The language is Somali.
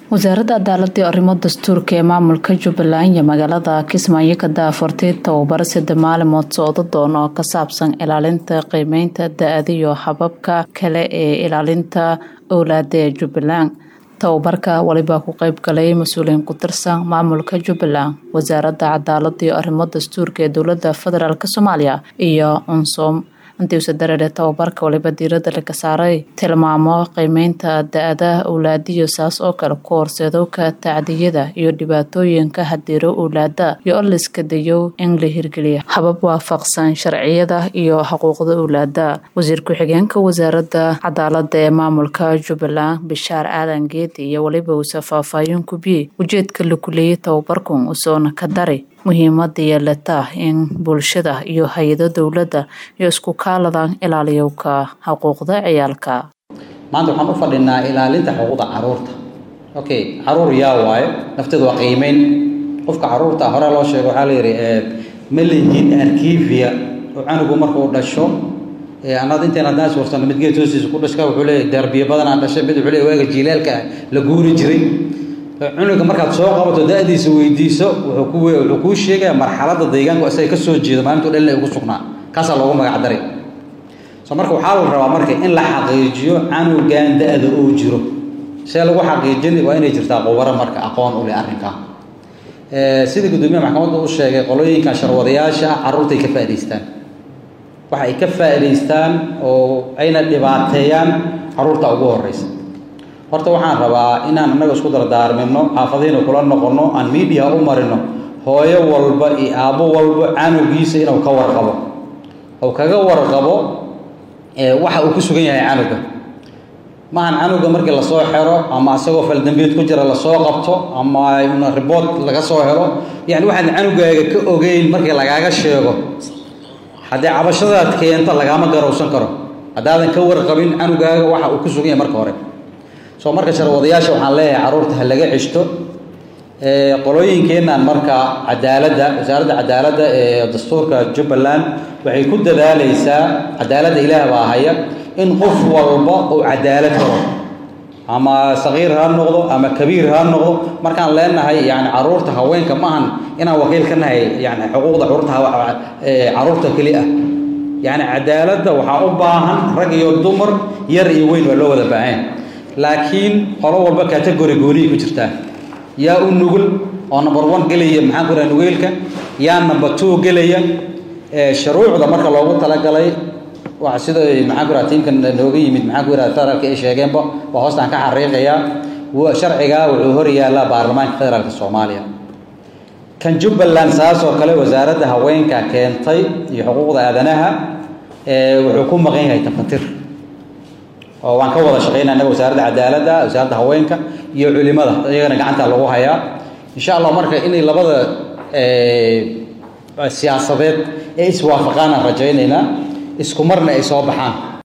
wasaaradda cadaaladda iyo arrimo dastuurka ee maamulka jubbaland iyo magaalada kismaayo ka daafurtay tababar sida maalimood socdo doona oo ka saabsan ilaalinta qiimeynta da-ada iyo hababka kale ee ilaalinta owlaada ee jubbaland tababarka waliba ku qeyb galay mas-uuliyiin ku tirsan maamulka jubbaland wasaaradda cadaaladda iyo arrimo dastuurka ee dowladda federaalk soomaaliya iyo unsom intiisa dareere tababarka waliba diirada laga saaray tilmaamo qiimeynta da-ada owlaadiyo saas oo kale ku horseedowka tacdiyada iyo dhibaatooyinka hadiiro owlaada iyo oliska dayow in la hirgeliya habab waafaqsan sharciyada iyo xuquuqda owlaada wasiir ku-xigeenka wasaaradda cadaalada ee maamulka jubbaland bishaar aadan geedi iyo waliba uuse faahfaahin kubiyey ujeedka la kuleeyay tababarkan usoona ka dari muhiimada yeelata in bulshada iyo hay-ado dowladda iyo isku kaaladan ilaaliyowka xuquuqda ciyaalka maanta waxaan u fadhinaa ilaalinta xuquuqda caruurta okay caruur yaa waayo nafteedu waa qiimeyn qofka caruurta hore loo sheego waxaa la yidhi malingin arkivia oo canugu markuu dhasho anad intayn haddaan iswarsano mid geed hoostiisa ku dhashka wuxuu leeyahy derbiyo badanaa dhashay mid wuxuu leeyahy waaga jiilaalka la guuri jiray cunuga markaad soo qabato da-diisa weydiiso wuxuu ku wuxuu kuu sheegaya marxaladda deegaanku isaga ka soo jeedo maalintu dhalina ugu sugnaa kaasaa loogu magac daray so marka waxaa la rabaa marka in la xaqiijiyo canugan da-da uu jiro see lagu xaqiijin waa inay jirtaa qubaro marka aqoon u leh arrinkaa sidii guddoomiyaha maxkamadda u sheegay qolooyinkan sharwadayaasha carruurtay ka faa'idaystaan waxa ay ka faa'idaystaan oo ayna dhibaateeyaan carruurta ugu horreysa horta waxaan rabaa inaan innaga isku dardaarmino xaafadihiina kula noqonno aan miidiya u marino hooyo walba iyo aabbo walba canugiisa inuu ka warqabo ou kaga warqabo waxa uu ku sugan yahay canuga maahan canuga markii lasoo xero ama isagoo faldambiyeed ku jira lasoo qabto ama riboort laga soo helo yani waxaad canugaaga ka ogeyn markii lagaaga sheego haddii cabashadaad keento lagaama garowsan karo haddaadan ka warqabin canugaaga waxa uu ku sugan yahay marka hore soo marka sharwadayaasha waxaan leeyahay carruurta ha laga ceshto qolooyinkeennan marka cadaaladda wasaaradda cadaaladda ee dastuurka jubbaland waxay ku dadaalaysaa cadaaladda ilaah baa haya in qof walba uu cadaalad helo ama saqiir ha noqdo ama kabiir ha noqdo markaan leenahay yani caruurta haweenka maahan inaan wakiil ka nahay yani xuquuqda caruurta caruurta keli ah yani cadaaladda waxaa u baahan rag iyo dumar yar iyo weyn waa loo wada baahan laakiin qolo walba category gooniyi ku jirtaa yaa u nugul oo number one gelaya maxaan ku raha nugeylka yaa number two gelaya shuruucda marka loogu talagalay waa sida maxaan ku raha tiimkan nooga yimid maxaan ku raha federaalka ay sheegeenba waa hoostaan ka xariiqayaa sharcigaa wuxuu hor yaallaa baarlamaanka federaalka soomaaliya kan jubbaland saas oo kale wasaaradda haweenka keentay iyo xuquuqda aadanaha wuxuu ku maqan yahay tafatir oo waan ka wada shaqeynaa innaga wasaaradda cadaaladda wasaaradda haweenka iyo culimada iyagana gacanta lagu hayaa insha allah marka inay labada siyaasadeed ee iswaafaqaan aan rajaynaynaa isku marna ay soo baxaan